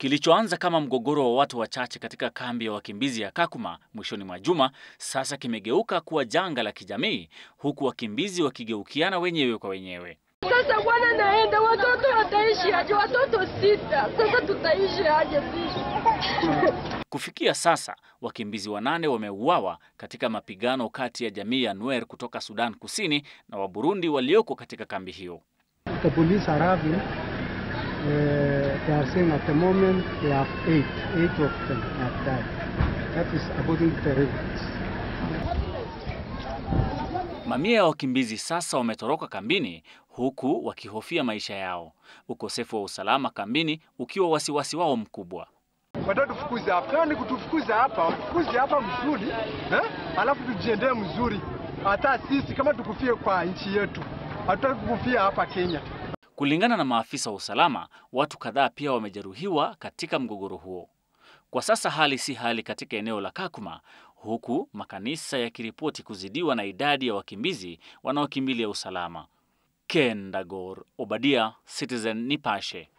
Kilichoanza kama mgogoro wa watu wachache katika kambi ya wakimbizi ya Kakuma mwishoni mwa juma sasa kimegeuka kuwa janga la kijamii, huku wakimbizi wakigeukiana wenyewe kwa wenyewe. Sasa bwana naenda, watoto wataishi aje? Watoto sita, sasa tutaishi aje sisi? Kufikia sasa wakimbizi wanane wameuawa katika mapigano kati ya jamii ya Nuer kutoka Sudan Kusini na Waburundi walioko katika kambi hiyo. The police arriving, uh, they are saying at the moment they have eight, eight of them have died. That is according to the reports. Mamia ya wakimbizi sasa wametoroka kambini huku wakihofia maisha yao, ukosefu wa usalama kambini ukiwa wasiwasi wao mkubwa. Watatufukuza hapa. Kama ni kutufukuza hapa, wafukuze hapa mzuri eh? Alafu tujiendee mzuri. Hata sisi kama tukufie kwa nchi yetu, hatutaki kukufia hapa Kenya. Kulingana na maafisa wa usalama, watu kadhaa pia wamejeruhiwa katika mgogoro huo. Kwa sasa hali si hali katika eneo la Kakuma, huku makanisa yakiripoti kuzidiwa na idadi ya wakimbizi wanaokimbilia usalama. Ken Dagor, Obadia, Citizen Nipashe.